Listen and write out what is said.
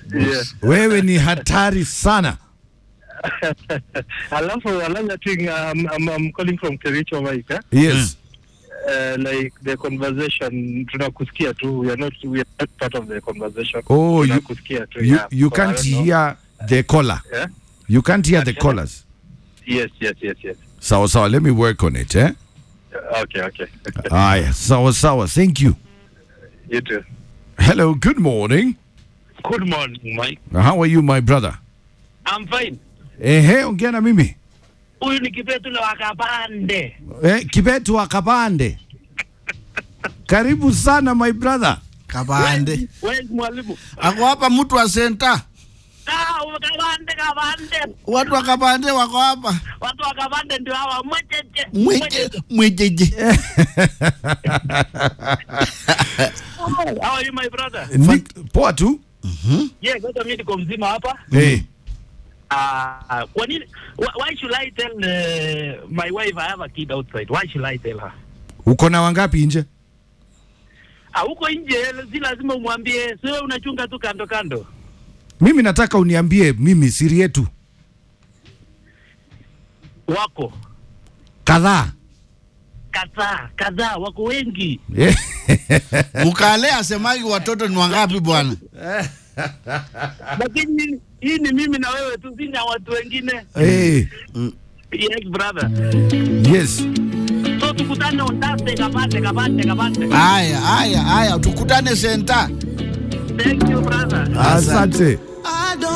Yeah. wewe ni hatari sana Alafu another thing, um, I'm, I'm calling from Kericho, Mike. Eh? yes Uh, like the conversation, tunakusikia tu. We are not, we are not part of the conversation. Oh, you- tunakusikia tu. you, yeah. you So, I can't don't know. hear the caller Yeah? you can't hear the Okay. callers Yes, yes, yes, yes. sawa sawa let me work on it eh Okay, okay. haya sawa sawa thank you you too. hello good morning Good morning, Mike. how are you my brother I'm fine. ehe ongea na mimi Huyu ni Kipetula wa Kabande. eh, kibetu wa kabande karibu sana my brother Kabande. Wewe mwalimu. Ako hapa mtu wa senta. Ah, wa Kabande, Kabande. Watu wa Kabande wako hapa. Watu wa Kabande ndio hawa mwecheche. Mweje mwejeje. How are you my brother? Ni, poa tu Yeah, kwanza mimi niko mzima hapa. hey. Ah, kwa nini why, why should I tell uh, my wife I have a kid outside? Why should I tell her? uko na wangapi nje Ah, huko nje si lazima umwambie, sio unachunga tu kando kando. mimi nataka uniambie mimi siri yetu Wako kadhaa kadhaa kadhaa, wako wengi. Eh, Mkale asemagi watoto ni wangapi bwana? Lakini hii ni mimi na wewe tu, sina watu wengine. hey. Yes brother. yes So tukutane on Thursday Kabande, Kabande, Kabande. Haya, haya, haya, tukutane senta. Thank you brother. asante